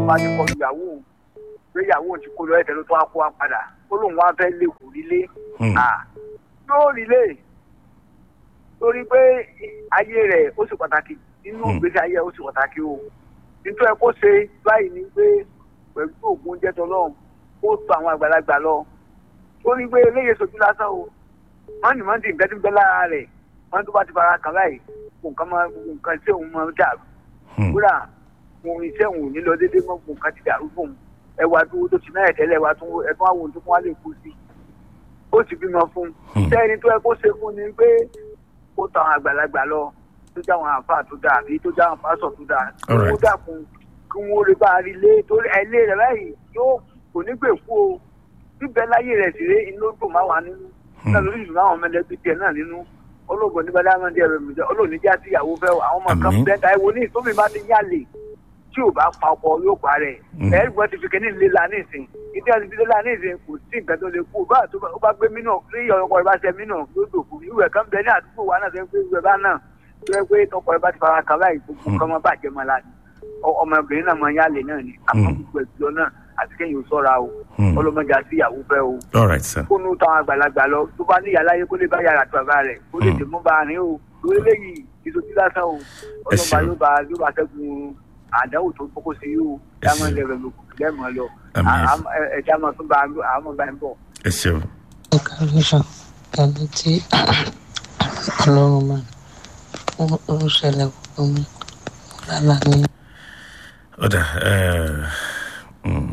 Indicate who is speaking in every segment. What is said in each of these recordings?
Speaker 1: bá ti kọlu ìyàwó òun pé ìyàwó òun ti kó lọ ẹ̀tẹ̀ ló tó wá kó wa padà ó lóun wá fẹ́ lè kò rílé
Speaker 2: Hmm.
Speaker 1: à yóò rílé torí pé ayé rẹ̀ ó sì pàtàkì nínú
Speaker 2: Hmm.
Speaker 1: ìgbésí ayé rẹ̀ ó sì pàtàkì o nítorí ẹ kó ṣe báyìí ni pé pẹ̀lú òògùn oúnjẹ tọ́lọ́run kó tó àwọn àgbàlagbà lọ torí pé eléyè sojú lásán o mọ́nì mọ́nì nǹkan tí ń bẹ lára rẹ̀ wọ́n tó bá ti fara kàn báyìí kò nǹkan máa nǹkan tí òun máa dàrú
Speaker 2: Hmm.
Speaker 1: kúrà òun iṣẹ́ òun ò ní lọ déédéé mọ́ kò nǹkan ti dàrú fún un ẹwà tó tó ti náà tẹ́lẹ̀ ẹwà tó ẹ̀tún àwọn ohun tó fún wa lè kú sí ó ti bímọ fún un
Speaker 2: Hmm.
Speaker 1: sẹ́ni tó yẹ kó ṣe fún ni pé kó tọ àwọn àgbàlagbà lọ tó já àwọn àǹfà tó dáa àbí tó já àwọn pásọ̀ tó dáa
Speaker 2: All right.
Speaker 1: kó dàkún kí wọ́n rí bá a rí lé torí ẹlé rẹ̀ báyìí yóò kò ní gbè kú o bíbẹ̀ láyé rẹ̀ sì ré inú dùn máa wà nínú náà lórí ìlú àwọn ọmọlẹ́bí tiẹ̀ náà nínú olóògùn ní bàdámọ́ndé ẹ̀rọ mi jẹ́ olóòní já sí ìyàwó fẹ́ o. àwọn ọmọ kan
Speaker 2: Àmín.
Speaker 1: bẹ́ẹ̀ ẹ wo ní ìtòmí bá ti yálè tí ò bá pa ọkọ yóò pa rẹ̀
Speaker 2: Mm.
Speaker 1: ẹ̀rí gbọ́n ti fi kíní léla ní ìsìn ìdí àti fi léla ní ìsìn kò sí nǹkan tó lè kú bá tó bá- ó bá gbé mínà rí ọkọ rẹ̀ bá ṣe mínà yóò dòkú irú ẹ̀ kan bẹ ní àdúgbò wa náà fẹ́ pé irú ẹ̀ bá náà tó yẹ pé tọkọ rẹ̀ bá ti fara kan báyìí gbogbo nǹkan máa bàjẹ́ máa la ni Ọ- ọmọbìnrin náà máa yálè náà ni àmọ́
Speaker 2: Mm.
Speaker 1: gbogbo ẹ̀jọ́ náà àti kéèyàn sọ́ra o
Speaker 2: Hmm.
Speaker 1: ọlọ́mọdé àti ìyàwó fẹ́ o
Speaker 2: all right sir.
Speaker 1: kó nu táwọn àgbàlagbà lọ tó bá níyà láyé kó lè bá yàrá tó bàbá rẹ̀ kó lè
Speaker 2: Mm.
Speaker 1: dè mú bá a rìn o lórí léyìí ìsojú lásán o
Speaker 2: Ẹ
Speaker 1: ọlọ́mọba
Speaker 2: ṣeun.
Speaker 1: yóò bá yóò bá ṣẹ́gun àdáwò tó kókó sí yìí o
Speaker 2: Ẹ
Speaker 1: dámọ̀
Speaker 2: ṣeun.
Speaker 1: lẹ́rẹ̀ ló lẹ́mọ̀ lọ
Speaker 2: Àmín.
Speaker 1: ẹ̀já máa tún bá àwọn ọba ń bọ̀.
Speaker 2: ẹ ṣeun.
Speaker 3: calculation tàbí tí ọlọ́run máa ń ń ṣẹlẹ̀ fún mi lálá ní
Speaker 2: ọ̀dà ẹ̀, hmm.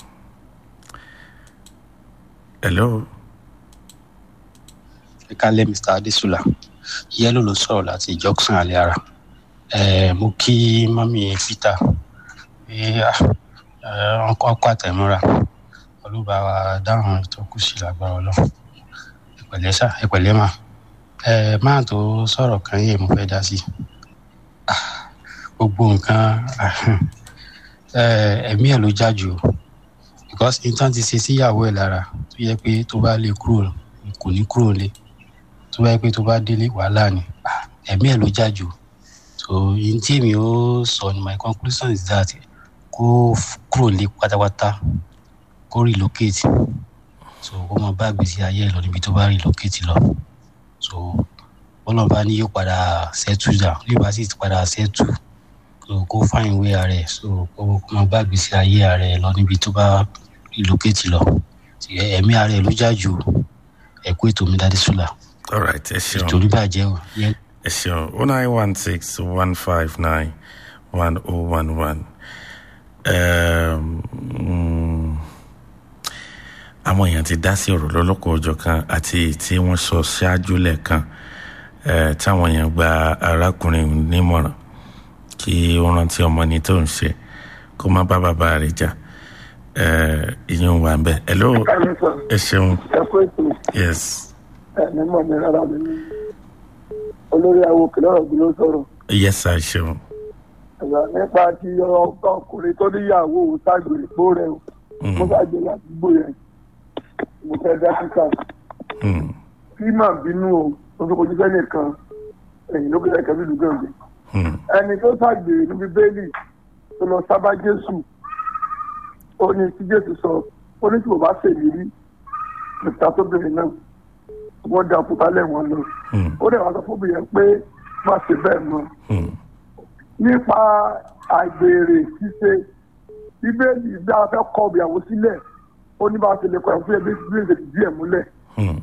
Speaker 2: hello.
Speaker 4: ẹ kálẹ̀ mr adesula yẹ́lò ló sọ̀rọ̀ láti junction aliara ẹ mo kí mọ́mí peter pé ọkọ̀ ọkọ̀ àtẹ̀mọ́ra olúba wa dáhùn tó kù sí lágbára ọlọ́run ẹ̀pẹ̀lẹ́ sá ẹ̀pẹ̀lẹ́ mà ẹ máa tó sọ̀rọ̀ kan yìí mo fẹ́ dá sí Ah, gbogbo nǹkan ah, ẹ, ẹ̀mí ẹ̀ ló já jù o. because nǹkan ti ṣe síyàwó ẹ̀ lára tó yẹ pé tó bá lè kúrò kò ní kúrò lé tó bá yẹ pé tó bá délé wàhálà ni Ah, ẹ̀mí ẹ̀ ló já jù so yìí tí èmi ó sọ ni my conclusion is that kó f- kúrò lé pátápátá kó relocate so kó máa bá gbèsè ayé ẹ̀ lọ níbi tó bá relocate lọ so bọ́lá bá ní yóò padà settle down yóò bá sì ti padà settle so kó find way ara ẹ̀ so kó kó máa bá gbèsè ayé ara ẹ̀ lọ níbi tó bá relocate lọ Ti ẹ̀mí ara ẹ̀ ló já jù ẹ̀kú ètò mi dáadé sùlà
Speaker 2: all right ẹ ṣeun.
Speaker 4: ìtòrí bàjẹ́ o yẹn
Speaker 2: ẹ ṣeun o nine one six one five nine one oh one one. àwọn èèyàn ti dá sí ọ̀rọ̀ lọ́lọ́kọ̀ ọjọ́ kan àti èyí tí wọ́n sọ ṣáájú lẹ́ẹ̀kan eh, táwọn èèyàn gba arákùnrin nímọ̀ràn kí ó rántí ọmọ ní tó ń ṣe kó má bá bàbá rẹ̀ jà Eh, ìyẹn wà ń bẹ̀. hello ẹ ṣeun
Speaker 5: ẹ kó ètò
Speaker 2: yes
Speaker 5: ẹ̀mí mọ̀ mi rárá mi ní olórí àwọn òkè lọ́rọ̀ bí ló sọ̀rọ̀
Speaker 2: yes sir ṣeun
Speaker 5: ẹ̀rọ nípa ti ọkọ ọkùnrin tó níyàwó òun ságbèrè pó rẹ̀ o mo
Speaker 2: Mm,
Speaker 5: bá gbé ládùúgbò yẹn mo fẹ́ dá sísà
Speaker 2: mm,
Speaker 5: kí màá bínú o mo fi kojú sẹ́nì kan ẹ̀yìn ló kẹ́kẹ́ bí lùgàngbé
Speaker 2: mm,
Speaker 5: ẹni tó ságbèrè níbi bẹ́ẹ̀lì tó lọ sábà jésù ó ní tí jésù sọ ó ní tí mo bá ṣèlérí nípa tó bèrè náà wọ́n dá òkúta lẹ́wọ̀n lọ
Speaker 2: mm,
Speaker 5: ó dẹ̀ wá sọ fún mi yẹn pé má ṣe bẹ́ẹ̀ mọ́
Speaker 2: mm.
Speaker 5: nípa àgbèrè ṣíṣe bíbélì bí a fẹ́ kọ ìyàwó sílẹ̀ ó ní bá a ṣe lè kọ ìyàwó sílẹ̀ bí bí èdè díẹ̀ ẹ̀ múlẹ̀.
Speaker 2: Mm.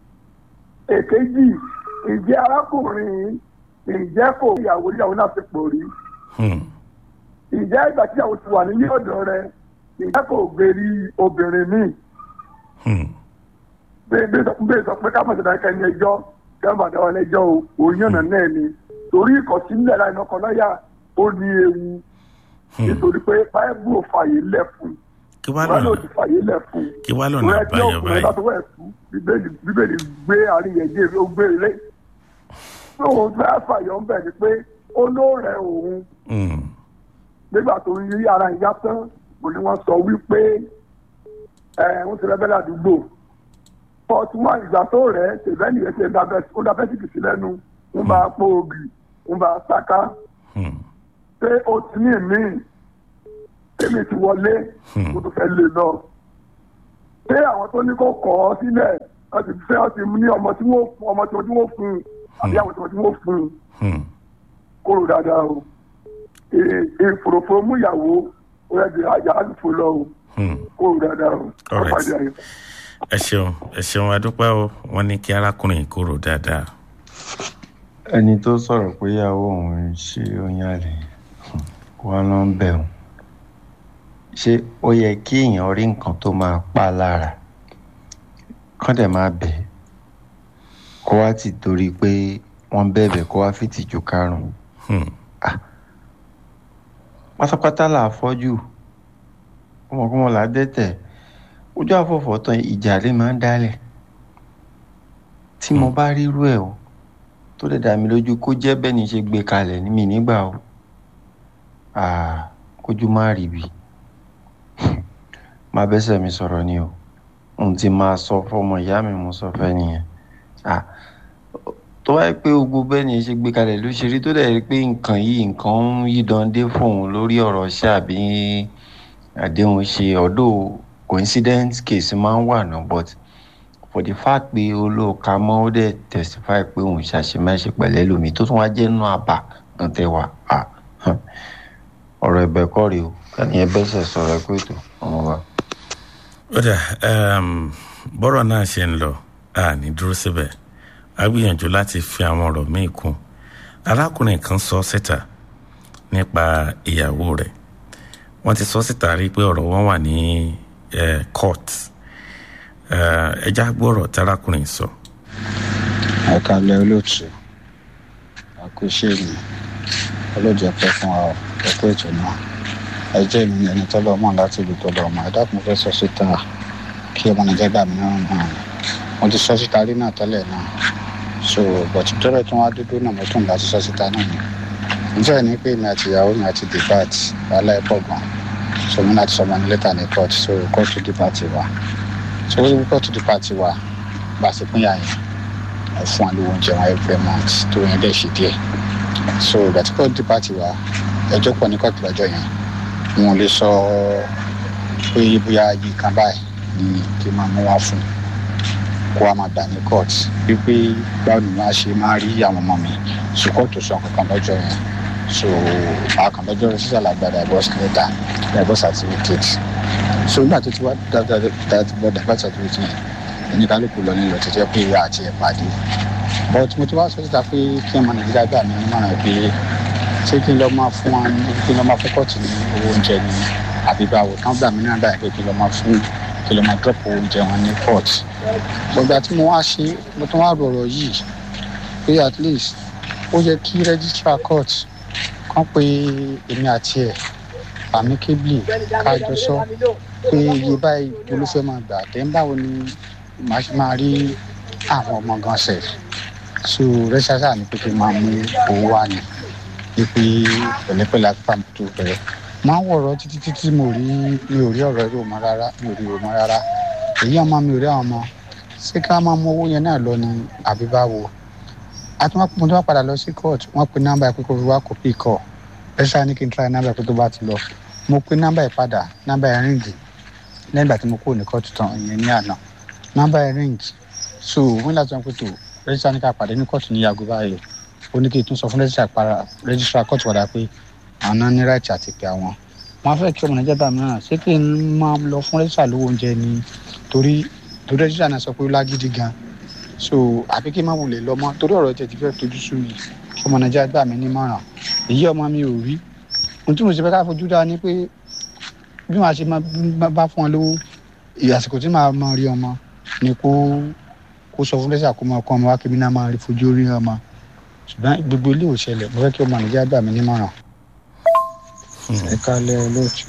Speaker 5: èkejì ìjẹ́ arákùnrin ìjẹ́ kò ìyàwó ìyàwó náà ti pò rí
Speaker 2: Mm.
Speaker 5: ìjẹ́ ìgbà tí ìyàwó ti wà nílé ọ̀dọ̀ rẹ ìjẹ́ kò gbèrí obìnrin míì
Speaker 2: Mm.
Speaker 5: bẹ́ẹ̀ sọ pé ká mọ̀ sọ́dọ̀ ẹ̀ka ẹni ẹjọ́ kí wọ́n bá dáwọ́ ẹlẹ́jọ́ o òun yànnà náà ni torí ìkọ̀sílẹ̀ láì lọ́kọ̀ lọ́yà ó ní ewu
Speaker 2: Mm.
Speaker 5: nítorí pé báyìí ò fàyè lẹ̀ fún
Speaker 2: kí wàá
Speaker 5: báyìí ò
Speaker 2: lọ́nà
Speaker 5: ti fàyè lẹ̀ fún
Speaker 2: kí wàá lọ́nà
Speaker 5: rẹ tí
Speaker 2: àbáyọ
Speaker 5: ọkùnrin bá
Speaker 2: báyìí
Speaker 5: tó wẹ̀ fún bíbélì bíbélì gbé àríyànjẹ ó gbé ilé pé òun fẹ́ fàyọ̀ ń bẹ̀ ni pé olóòrẹ̀ òun
Speaker 2: Mm.
Speaker 5: nígbà tó ń yí ara ìyá tán kò ní wọ́n sọ wípé ẹ̀ ń ti rẹ́bẹ́lẹ̀ àdúgbò fọ́ọ̀tún wá ìgbà tó rẹ̀ tẹ̀lẹ́ nìyẹn ti ó dá bẹ́sìkì sí lẹ́nu ń bá a pò ògì ń bá a sáká
Speaker 2: Mm.
Speaker 5: pé ó ti ní ìmíì èmi ti wọlé mo tún fẹ́ lè lọ pé àwọn tó ní kó kọ́ ọ sílẹ̀ wọ́n ti fẹ́ wọ́n ti ní ọmọ tí wọ́n fún ọmọ tí wọ́n fún un àbí àwọn tí wọ́n fún un
Speaker 2: Hmm.
Speaker 5: kóró dáadáa o ìfòròfòrò mú ìyàwó ó yẹ di ajá àlùfò lọ o
Speaker 2: Hmm.
Speaker 5: kóró dáadáa o
Speaker 2: All right.
Speaker 5: ọ̀pàdé ayọ̀.
Speaker 2: ẹ ṣeun ẹ ṣeun adúpẹ́ o wọ́n ní kí arákùnrin yìí kúrò dáadáa.
Speaker 6: ẹni tó sọ̀rọ̀ pé ìyàwó òun ń ṣe oyin àlè wọn ló ń bẹ̀ òun ṣé ó yẹ kí èèyàn rí nǹkan tó máa pa á lára kán dẹ̀ máa bẹ̀ ẹ́ kó wá ti torí pé wọ́n bẹ̀bẹ̀ kó wá fìtìjú karùn-ún
Speaker 2: Hmm.
Speaker 6: pátápátá là á fọ́jú ọmọkùnrin là á dẹ́tẹ̀ ojú àfọ̀fọ̀ tán ìjà lè máa ń dálẹ̀ tí mo bá rírú ẹ̀ o tó lè dá mi lójú kó jẹ́ bẹ́ẹ̀ ni ṣe gbé kalẹ̀ ní mi nígbà o Ah, kójú má rí bi má bẹ́sẹ̀ mi sọ̀rọ̀ ni o ohun tí máa sọ fọmọ ìyá mi mo sọ fẹ́ nìyẹn Ah, tó wáyé pé gbogbo bẹ́ẹ̀ ni ṣe gbé kalẹ̀ ló ṣe rí tó dẹ̀ rí pé nǹkan yìí nǹkan ń yídan dé fóun lórí ọ̀rọ̀ ṣẹ́ àbí àdéhùn ṣe ọ̀dọ̀ coincident case máa ń wà náà but for the fact pé olóòka mọ́ ó dẹ̀ testify pé òun ṣàṣemáṣe pẹ̀lẹ́ lómi tó tún wá jẹ́ nínú àbá kan tẹ́ wà á ọ̀rọ̀ ẹ̀bẹ̀ kọ́ rèé o káni ẹ bẹ́sẹ̀ sọ̀rọ̀ ẹ pé ètò ọmọ wa.
Speaker 2: ó dà um, bọ́rọ̀ náà ṣe ń lọ a ní dúró síbẹ̀ a gbìyànjú láti fi àwọn ọ̀rọ̀ míì kún arákùnrin kan sọ síta nípa ìyàwó rẹ̀ wọ́n ti sọ síta rí pé ọ̀rọ̀ wọn wà ní eh, court Eh, ẹja gbọ́rọ̀ tárákùnrin sọ.
Speaker 7: àkàlẹ̀ olóòtú àkóṣe mi ọlọ́jọ́ pẹ́ fún wa ẹ̀kọ́ ètò náà ẹ jẹ́ mi ẹni tọ́lọ́ mọ̀ láti ìlú tọ́lọ́ ọmọ ẹ dákun fẹ́ sọ síta kí ọmọ nàìjíríà gbà mí náà náà mo ti sọ síta rí náà tẹ́lẹ̀ náà so bọ̀tí tọ́lẹ̀ tí wọ́n á dúdú náà mo tún láti sọ síta náà ni nítorí ní pé mi àti ìyàwó mi àti debate wàhálà ẹ̀ pọ̀ gan so mi láti sọmọ ní lẹ́tà ní court so court to debate wa so wọ́n ti court to debate wa bá a ṣe pín yà yẹn mo fún wa lówó oúnjẹ wọn every month tó yẹn dẹ̀ ṣe díẹ̀ so ìgbà tí court debate wa ẹjọ́ pọ̀ ní court lọ́jọ́ yẹn wọn ò lè sọ pé bóyá yìí kan báyìí ni kí n máa mú wá fún kó wa máa gbà ní court wípé báwo ni wọn á ṣe máa rí àwọn ọmọ mi so court tó sọ kankan lọ́jọ́ yẹn so àkànlọ́jọ́ rẹ̀ sísàlẹ̀ àgbà divorce letter divorce certificate so nígbà tó ti wá divorce certificate yẹn oníkálukú lọ nílò tó jẹ́ pé ìyá àti ẹ̀ pàdé but mo ti wá sọ síta pé kí ọmọ nàìjíríà gbà mí nímọ̀ràn pé ṣé kí n lọ máa fún wa ní kí n lọ máa fún kọ́ọ̀tù ní owó oúnjẹ ni àbí báwo kán gbà mí náà báyìí pé kí n lọ máa fún kí n lọ máa drop owó oúnjẹ wọn ní court gbọ̀gbà tí mo wá ṣe mo tún wá rọ̀rọ̀ yìí pé at least ó yẹ kí registrar court kán pé èmi àti ẹ̀ amicably kájọ sọ pé iye báyìí olúfẹ́ máa gbà tẹ́ ń báwo ni màá ṣe máa rí àwọn ọmọ gan sẹ̀ so rẹ́ṣáṣá ni pé kí n máa mú owó wá ni wípé pẹ̀lẹ́pẹ̀lẹ́ apá tó bẹ̀rẹ̀ máa ń wọ̀rọ̀ títí títí mo rí mi ò rí ọ̀rọ̀ rò mọ́ rárá mi ò rí rò mọ́ rárá èyí ọmọ mi ò rí àwọn ọmọ ṣé ká máa mú owó yẹn náà lọ ni àbí báwo àtúmọ̀ mo tó wá padà lọ sí court wọ́n pe nọ́mbà pé kó fi wá kópì kọ̀ rẹ́ṣá ní kí n try nọ́mbà pé tó bá ti lọ mo pe nọ́mbà yìí padà nọ́mbà yẹn ríǹgì lẹ́yìn ìgbà tí mo kúrò ní court tán ìyẹn ní àná nọ́mbà yẹn ríǹgì so wọ́n láti sọ pé tó rẹ́jísítà ní ká pàdé ní kóòtù ní yàgò báyìí ó ní kí n tún sọ fún rẹ́jísítà para rẹ́jísítà kóòtù padà pé àwọn náà ní ráìtì àti pé àwọn wọn fẹ́ kí ọmọ nàìjíríà bá mi náà ṣé kí n máa lọ fún rẹ́jísítà lówó oúnjẹ ni torí torí rẹ́jísítà náà sọ pé ó lágídí gan so àbí kí n má wulẹ̀ lọ mọ́ torí ọ̀rọ̀ tẹ̀ ti fẹ́ tojú sú mi kí ọmọ nàìjíríà gbà mí nímọ̀ràn èyí ọmọ mi ò rí ohun tí mo ṣe fẹ́ ká fojú dá ni pé bí màá ṣe máa bá fún ọ lówó àsìkò tí màá máa rí ọmọ ni kó kó sọ fún lẹ́sà kó máa kọ́ ọmọ wa kébí náà máa rí fojú rí ọmọ ṣùgbọ́n gbogbo ilé ò ṣẹlẹ̀ mo fẹ́ kí ọmọ nàìjíríà gbà mí nímọ̀ràn. ẹ kálẹ̀ olóòtú.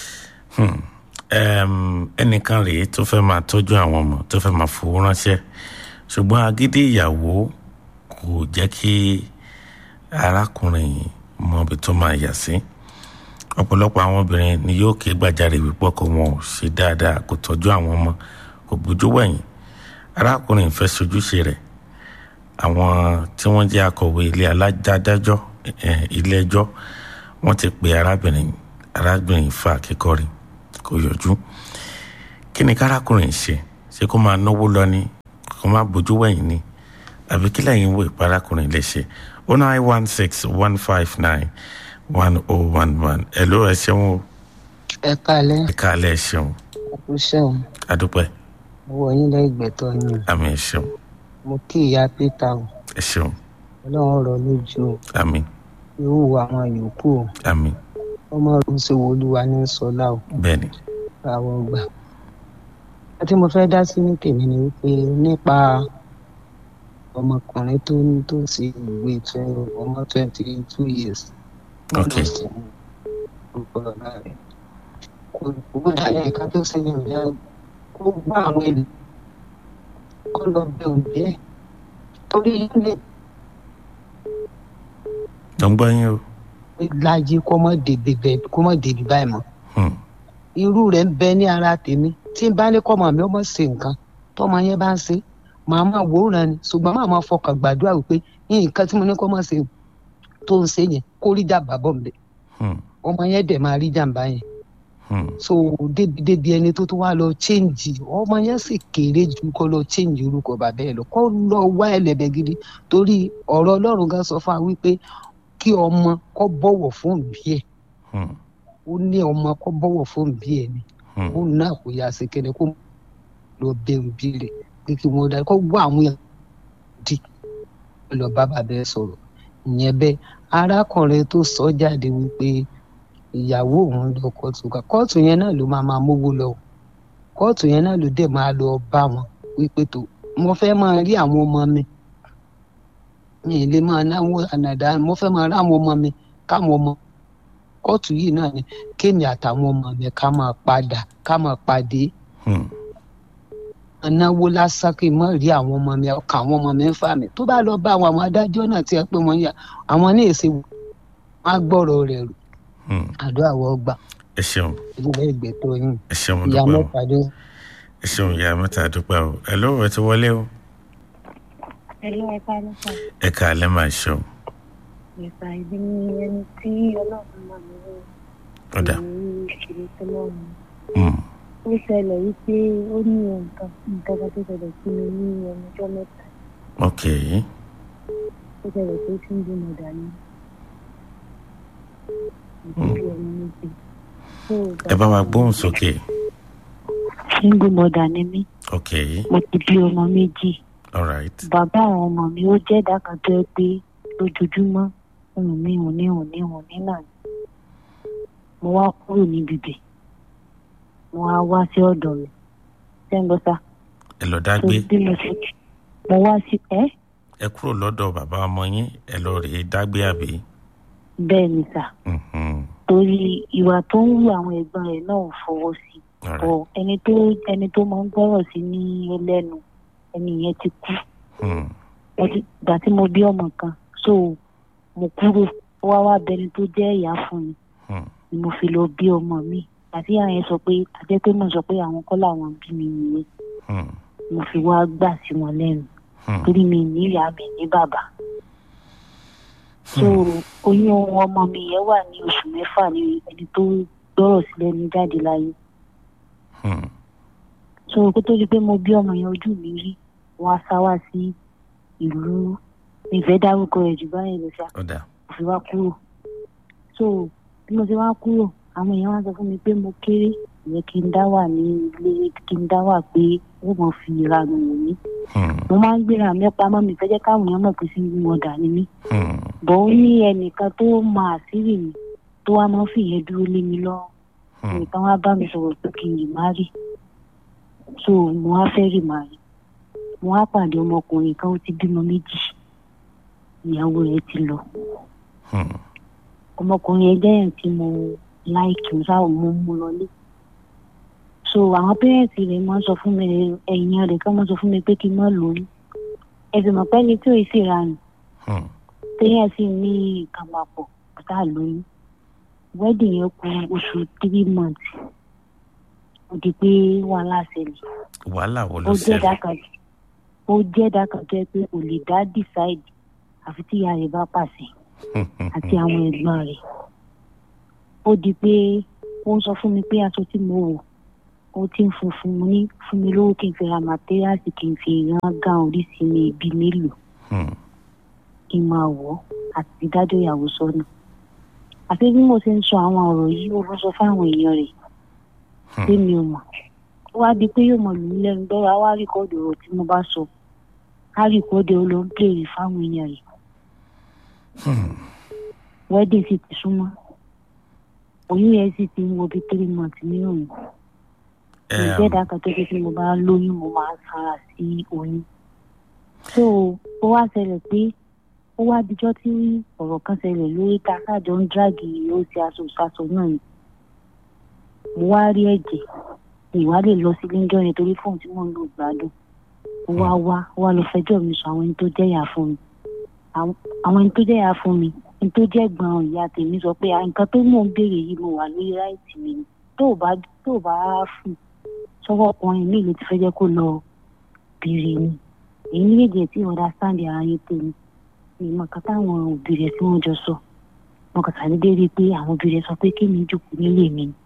Speaker 2: ẹnìkan rèé tó fẹ́ máa tọ́jú àwọn ọmọ tó fẹ́ máa fowó ránṣẹ́ ṣùgbọ́n agídí ìyàwó kò jẹ́ kí arákùnrin mọ ibi tó máa yà sí ọ̀pọ̀lọpọ̀ àwọn obìnrin ni yóò ké gbàjarè wípé ọkọ wọn ò ṣe dáadáa kò tọ́jú àwọn ọmọ kò bójú wẹ̀yìn arákùnrin fẹ́ sojúṣe rẹ̀ àwọn tí wọ́n jẹ́ akọ̀wé ilé aládájọ́ ilé ẹjọ́ wọ́n ti pe arábìnrin arábìnrin fa akíkọrin kò yọjú kí ni kárákùnrin ṣe ṣé kó máa náwó lọ ni kó máa bójú wẹ̀yìn ni àbí kí lẹ́yìn wo ìparákùnrin lè ṣe o nine one six one five nine one oh one one ẹ ló ẹ ṣeun o
Speaker 3: ẹ kálẹ́
Speaker 2: ẹ káàlẹ́ ẹ ṣeun
Speaker 3: kú sẹ́wọ̀n
Speaker 2: adúpẹ́
Speaker 3: owó yín lẹ́gbẹ̀tọ́ yín
Speaker 2: àmì ẹ ṣeun
Speaker 3: mo kí ìyá pété o
Speaker 2: ẹ ṣeun
Speaker 3: ọlọ́run rọ̀ lójú o
Speaker 2: àmì
Speaker 3: yóò wọ àwọn yòókù o
Speaker 2: àmì
Speaker 3: ọmọ ọdún ṣe wo olúwa ní sọlá o
Speaker 2: bẹ́ẹ̀ ni
Speaker 3: àwọn ọgbà àti mo fẹ́ dá sí ní tèmi ni wípé nípa ọmọkùnrin tó ní tó ṣe ìwé twenty ọmọ twenty two years
Speaker 2: Ok.
Speaker 3: orúkọ ọ̀la rẹ̀ kò kò dàlẹ́ ẹ̀ka tó ṣe ní ìyá kó gbá àwọn èlò kó lọ bẹ òbí ẹ̀ torí ilé
Speaker 2: ló ń gbọ́ yín o
Speaker 3: láyé kó mọ̀ débi bẹ́ẹ̀ kó mọ̀ débi báyìí mọ́
Speaker 2: Hmm.
Speaker 3: irú rẹ̀ ń bẹ ní ara tèmi tí n bá ní kọ́mọ mi ó mọ̀ ṣe nǹkan tọ́mọ yẹn bá ń ṣe màá máa wòran ni ṣùgbọ́n màá máa fọkàn gbàdúrà wípé nǹkan tí mo ní kọ́ mọ̀ ṣe tó ń ṣe yẹn kó rí jàmbá bọ̀ ń bẹ̀
Speaker 2: Hmm.
Speaker 3: ọmọ yẹn dẹ̀ máa rí jàmbá yẹn
Speaker 2: Hmm.
Speaker 3: so débi débi ẹni tó tó wá lọ chéǹjì ọmọ yẹn sì kéré ju kó lọ chéǹjì orúkọ bàbá ẹ lọ kó lọ wá ẹlẹ́bẹ̀ gidi torí ọ̀rọ̀ ọlọ́run gan sọ fún wa wípé kí ọmọ kó bọ̀wọ̀ fún òbí ẹ̀
Speaker 2: Hmm.
Speaker 3: ó ní ọmọ kó bọ̀wọ̀ fún òbí ẹ̀ ni
Speaker 2: Hmm.
Speaker 3: ó náà kò yá sí kéde kó lọ bẹ òbí rẹ̀ pé kí wọ́n dá kó wá àwọn yẹn di kó lọ bá bàbá ẹ̀ sọ̀rọ̀ ìyẹn bẹ́ẹ̀ arákùnrin tó sọ jáde wípé ìyàwó òun lọ kóòtù ká kóòtù yẹn náà ló máa máa mówó lọ o. kóòtù yẹn náà ló dẹ̀ máa lọ bá wọn wípé tó mo fẹ́ máa rí àwọn ọmọ mi mi ì lè máa náwó ànàdá mo fẹ́ máa rí àwọn ọmọ mi káwọn ọmọ kóòtù yìí náà ni kéèmì àtàwọn ọmọ mi ká máa padà ká máa pàdé
Speaker 2: Hmm.
Speaker 3: náwó lásán kí n má rí àwọn ọmọ mi ọkàn àwọn ọmọ mi ń fà mí tó bá lọ bá àwọn àwọn adájọ́ náà ti ẹ pé wọ́n yà àwọn ní èsì wọn á gbọ́rọ̀ rẹ̀ rò
Speaker 2: Hmm.
Speaker 3: àdúrà wọ́n gbà
Speaker 2: ẹ ṣeun
Speaker 3: ilé ìgbẹ́tọ̀ yìí
Speaker 2: ẹ ṣeun
Speaker 3: ìyá
Speaker 2: dúpẹ́ o
Speaker 3: mẹ́ta dé.
Speaker 2: ẹ ṣeun ìyá mẹ́ta dúpẹ́ o ẹ ló ẹ ti wọlé o
Speaker 8: Hello, ẹ káàlẹ́ sà.
Speaker 2: ẹ káàlẹ́ máa ṣeun
Speaker 8: Ìgbà ìbí ni ẹni tí ọlọ́run máa ń wọ
Speaker 2: ọ̀dà
Speaker 8: ní ìṣòro tó lọ́run.
Speaker 2: Hmm.
Speaker 8: Ó ṣẹlẹ̀ wípé ó ní nǹkan nǹkan kan tó ṣẹlẹ̀ sí mi ní ẹnu ọjọ́ mẹ́ta.
Speaker 2: ok
Speaker 8: Ó ṣẹlẹ̀ pé tí ń bímọ dání. Ìdílé ọmọ méjì. So,
Speaker 2: ẹ bá wa gbóhùn sókè
Speaker 8: Single mother ni mí.
Speaker 2: ok
Speaker 8: Mo ti bí ọmọ méjì.
Speaker 2: alright
Speaker 8: Bàbá àwọn ọmọ mi ó jẹ́ ìdá kan tó yẹ pé lójoojúmọ́ òun ní òun ní òun ní òun ní náà ni. Mo wá kúrò níbi bẹ̀. Mo wá wá sí ọ̀dọ̀ mi. Ṣé ń gbọ́ sá?
Speaker 2: ẹ lọ
Speaker 8: So
Speaker 2: dágbé
Speaker 8: bí mo ṣe mo wá sí ẹ́
Speaker 2: ẹ kúrò lọ́dọ̀ bàbá ọmọ yín ẹ lọ rèé dágbé àbí
Speaker 8: bẹ́ẹ̀ ni sà.
Speaker 2: Mhm.
Speaker 8: Torí ìwà tó ń wù àwọn ẹ̀gbọ́n rẹ̀ náà ò fọwọ́ sí.
Speaker 2: alright
Speaker 8: Bọ̀ ẹni tó ẹni tó máa ń gbọ́rọ̀ sí ní ẹlẹ́nu ẹni yẹn ti kú.
Speaker 2: Hmm.
Speaker 8: Ọdún- ìgbà tí mo bí ọmọ kan so mo kúrò ó wá wá bẹni tó jẹ́ ìyá fún mi
Speaker 2: Hmm.
Speaker 8: ni mo fi lọ bí ọmọ mi àti ìyá yẹn sọ pé àjẹ́ pé mo sọ pé àwọn kọ́ làwọn bí mi nìyẹn
Speaker 2: Hmm.
Speaker 8: mo fi wá gbà sí wọn lẹ́nu
Speaker 2: Hmm.
Speaker 8: torí mi ní ìyá mi ní bàbá so oyún ọmọ mi yẹn wà ní oṣù mẹ́fà ní ẹni tó gbọ́rọ̀ sílẹ̀ ní jáde láyé
Speaker 2: Hmm.
Speaker 8: so kó tó di pé mo bí ọmọ yẹn ojú mi rí wọn á sá wá sí ìlú ìfẹ́ dárúkọ rẹ̀ jù báyìí lọ ṣá
Speaker 2: ọ̀dà
Speaker 8: mo fi wá kúrò so bí mo ṣe wá kúrò àwọn èèyàn wá sọ fún mi pé mo kéré ìyẹn kí n dá wà ní ilé kí n dá wà pé ó mọ fi ìranù wò mí
Speaker 2: Hmm.
Speaker 8: mo máa ń gbéra mi pamọ́ mi fẹ́ jẹ́ káwọn èèyàn mọ̀ pé sí ìlú ọ̀dà ni mí
Speaker 2: Hmm.
Speaker 8: bọ̀ ó ní ẹnìkan tó mọ àṣírí mi tó wá máa ń fìyẹn dúró lé mi lọ́rùn
Speaker 2: Hmm.
Speaker 8: nìkan wá bá mi sọ̀rọ̀ pé kí n lè má rí so mo wá fẹ́ rì má rí mo wá pàdé ọmọkùnrin kan ó ti bímọ méjì ìyàwó rẹ̀ ti lọ
Speaker 2: Hmm.
Speaker 8: ọmọkùnrin ẹgbẹ́ yẹn tí mo láìkì ń sáà mo mú lọlé so àwọn pẹ́rẹ́ǹtì rẹ̀ máa ń sọ fún mi ẹ̀yìn rẹ̀ kán máa sọ fún mi pé kí n má lóyún ẹ̀sìn mọ̀ pé ní tí ò sì ra nù
Speaker 2: Hmm.
Speaker 8: téèyàn sì ní nǹkan papọ̀ tá a lóyún wedding yẹn kù oṣù three months ó di pé wàhálà ṣẹlẹ̀
Speaker 2: wàhálà wo
Speaker 8: ó
Speaker 2: ló
Speaker 8: jẹ́
Speaker 2: ṣẹlẹ̀
Speaker 8: dákan ó jẹ́ dákan tó yẹ pé kò lè dá decide àfi tí ìyá rẹ̀ bá pàṣẹ
Speaker 2: Hmm. Hmm.
Speaker 8: àti àwọn ẹ̀gbọ́n rẹ̀ ó ó di pé ó ń sọ fún mi pé aṣọ tí mo wò ó ti ń funfun mo ní fún mi lówó kí n fi ra màtẹ́ríàsì kí n fi rán gán oríṣi mi ibi mélòó
Speaker 2: Hmm.
Speaker 8: kí n máa wọ̀ ọ́ àti dájọ́ ìyàwó sọ́nà àti bí mo ṣe ń sọ àwọn ọ̀rọ̀ yìí ó lọ sọ fáwọn èèyàn rẹ̀ pé mi ò mọ̀ ó wá di pé yóò mọ̀ lù mí lẹ́nu bẹ́ẹ̀ á wá rìkọ́dù ọ̀rọ̀ tí mo bá sọ á rìkọ́dù ó lọ ń pèrè fáwọn èèyàn rẹ̀ wedding sì ti súnmọ́ oyún yẹn sì ti ń wo bí three months nínú mi
Speaker 2: Em,
Speaker 8: ìjẹ́dá kan tó ṣe tí mo bá lóyún mo máa ń sára sí oyún so ó wá ṣẹlẹ̀ pé ó wá dijọ́ tí ọ̀rọ̀ kan ṣẹlẹ̀ lórí ta káàjọ ń dráàgì ó ṣe aṣọ ìṣàṣọ náà ni mo wá rí ẹ̀jẹ̀ ìwà lè lọ sílé ńjọ́ yẹn torí fóun tí mò ń lò gbádùn ó wá wá ó wá lọ fẹjọ́ mi sọ àwọn ẹni tó jẹ́yà fún mi àwọn àwọn ẹni tó jẹ́yà fún mi ẹni tó jẹ́ gbọ́n ìyá tèmi sọ pé "Ah, nǹkan tó mò ń béèrè yìí mo wà lórí ráìtì mi ni tó ò bá tó ò bá fún sọ́wọ́ ọkùnrin mi ló ti fẹ́ jẹ́ kó lọ béèrè ni èyí méjèèjì tí understand ara yín tó ni ìmọ̀ kan táwọn òbí rẹ̀ tí wọ́n jọ sọ wọn kàn sàdédé rí i pé àwọn òbí rẹ̀ sọ pé kí mi jòkó nílé mi ni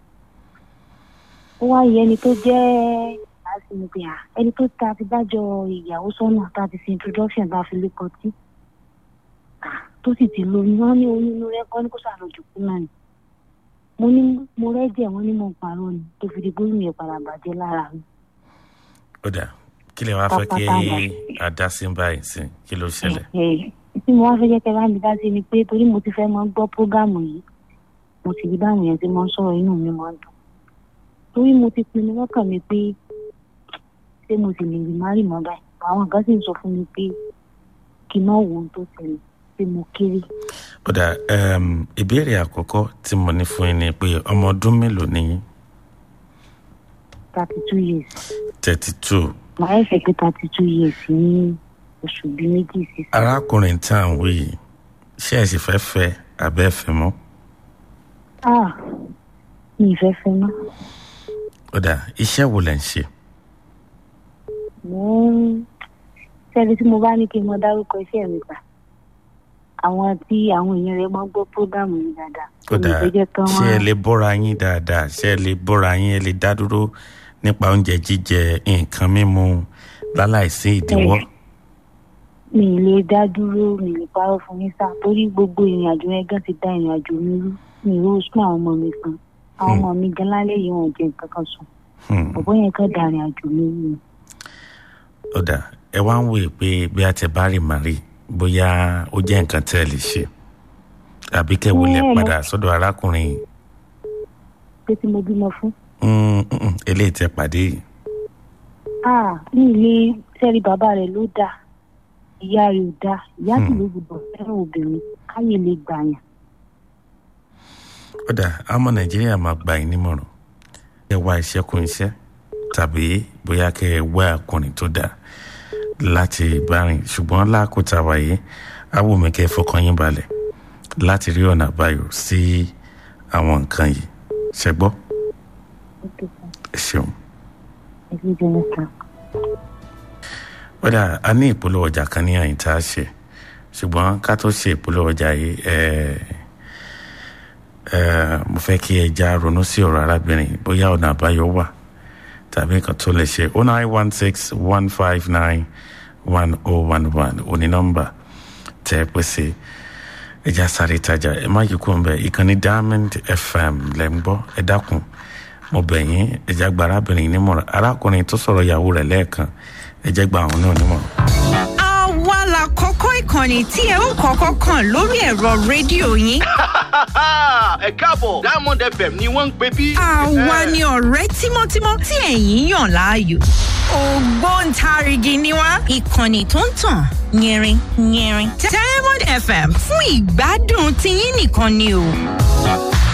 Speaker 8: ó wá yẹ ẹni tó jẹ́ àṣìǹpé à ẹni tó ta ti dájọ́ ìyàwó sọ́nà tá a ti ṣe introduction tá a fi lé kọtí tó sì ti lóyún wọn ní oyún inú rẹ kọ́ ní kó sàlójú kú náà ni mo ní mo rẹ́jẹ̀ wọn ní mo parọ́ ni tó fi di bóyún yẹn padà bàjẹ́ lára mi.
Speaker 2: ó dà kí lè wá fẹ́ kí
Speaker 8: Pápá
Speaker 2: adásí báyìí sí kí ló ṣẹlẹ̀.
Speaker 8: Ẹ̀, tí mo wá fẹ́ jẹ́ kẹ́ bá mi dá sí ni pé torí mo ti fẹ́ mọ gbọ́ prógámù yìí mo sì rí báwọn yẹn ti mọ ń sọ̀rọ̀ inú mi máa ń dùn torí mo ti pinnu lọ́kàn mi pé ṣé mo sì lè rí má rì mọ́ báyìí àwọn kan sì ń sọ fún mi pé kí n má wo ohun tó ṣẹlẹ̀ pé mo kéré
Speaker 2: ó dà em, ìbéèrè àkọ́kọ́ tí mo ní fún yín ni pé ọmọ ọdún mélòó ni yín
Speaker 8: thirty two years
Speaker 2: thirty two
Speaker 8: màá ẹ̀fẹ̀ pé thirty two years ní oṣù bíi méjì sísè.
Speaker 2: arákùnrin tá à ń wí yìí ṣé ẹ sì fẹ́ fẹ́ abẹ́ fẹ́ mọ́
Speaker 8: ah mi ì fẹ́ fẹ́ mọ́
Speaker 2: ó dà iṣẹ́ wo lẹ̀ ń ṣe
Speaker 8: mo ń sẹ́ni tí mo bá ní kí n mọ dárúkọ iṣẹ́ mi gbà àwọn tí àwọn èèyàn rẹ̀ máa ń gbọ́ prógámù yìí dáadáa
Speaker 2: ó dà
Speaker 8: mi ì fẹ́ jẹ́ kán
Speaker 2: ṣé ẹ
Speaker 8: wá
Speaker 2: lè bọ́ra yín dáadáa ṣé ẹ lè bọ́ra yín ẹ lè dá dúró nípa oúnjẹ jíjẹ nǹkan mímu láláìsí ìdíwọ́
Speaker 8: mi ì lè dá dúró mi ì lè parọ́ fún yín sá torí gbogbo ìrìn àjò yẹn gan ti dá ìrìn àjò mi rú mi ì rò sún àwọn ọmọ mi kan àwọn ọmọ mi gan lálẹ́ yìí wọn ò jẹ nǹkan kan sùn
Speaker 2: Hmm.
Speaker 8: ọ̀pọ̀ yẹn kan dá ìrìn àjò mi rú ni.
Speaker 2: ó dà ẹ wá ń wòye pé bí a ti bá rí màrí bóyá ó jẹ́ nǹkan tẹ́ ẹ lè ṣe àbí kẹ́ wọlé
Speaker 8: Ẹ,
Speaker 2: padà sọ́dọ̀ arákùnrin yìí
Speaker 8: pé tí mo bímọ fún
Speaker 2: Mm, mm, mm, eléyìí tẹ pàdé yìí
Speaker 8: ah ní ilé sẹ́rí bàbá rẹ̀ ló dáa ìyá rẹ̀ ò dáa ìyá sì ló gbọdọ̀ fẹ́ràn obìnrin káyè lè gbàyàn.
Speaker 2: ó dà àmọ́ nàìjíríà máa gbà yín nímọ̀ràn ẹ wá iṣẹ́ kún iṣẹ́ tàbí bóyá kẹ́ ẹ wá ọkùnrin tó dáa láti bá rìn ṣùgbọ́n lákòótá wáyé awùmí kẹ́ ẹ fọkàn yín balẹ̀ láti rí ọ̀nà àbáyọ sí àwọn nǹkan yìí ṣẹgbọ́ ẹ ṣeun.
Speaker 8: ẹgbẹ́ jẹ́ mẹ́ta.
Speaker 2: ó dà a ní ìpolówó ọjà kan ní àyìn tá a ṣe ṣùgbọ́n ká tó ṣe ìpolówó ọjà yìí ẹ ẹ mo fẹ́ kí ẹ já ronú sí ọ̀rọ̀ arábìnrin bóyá ọ̀nà àbáyọ wà tàbí nǹkan tó lè ṣe oh nine one six one five nine one oh one one òní nọ́mbà tẹ́ ẹ pèsè ẹja sáré ìtajà ẹ má yí kó ń bẹ ìkànnì diamond fm lẹ́ ń gbọ́ ẹ dákun mo bẹ̀ yín ẹja gba arábìnrin nímọ̀ràn arákùnrin tó sọ̀rọ̀ ìyàwó rẹ̀ lẹ́ẹ̀kan ẹ jẹ́ gba àwọn náà nímọ̀ràn.
Speaker 9: àwa la kọ́kọ́ ìkànnì tí ẹ ó kọ́kọ́ kàn lórí ẹ̀rọ rédíò yín.
Speaker 10: ẹ káàbọ̀ diamond fm ni wọ́n ń pè bí.
Speaker 9: àwa ni ọ̀rẹ́ tímọ́tímọ́ tí ẹ̀yin yàn láàyò. ògbóǹtarìgì ni wá ìkànnì tó ń tàn yẹrin yẹrin. diamond fm fún ìgbádùn tiyín nìkan ni o.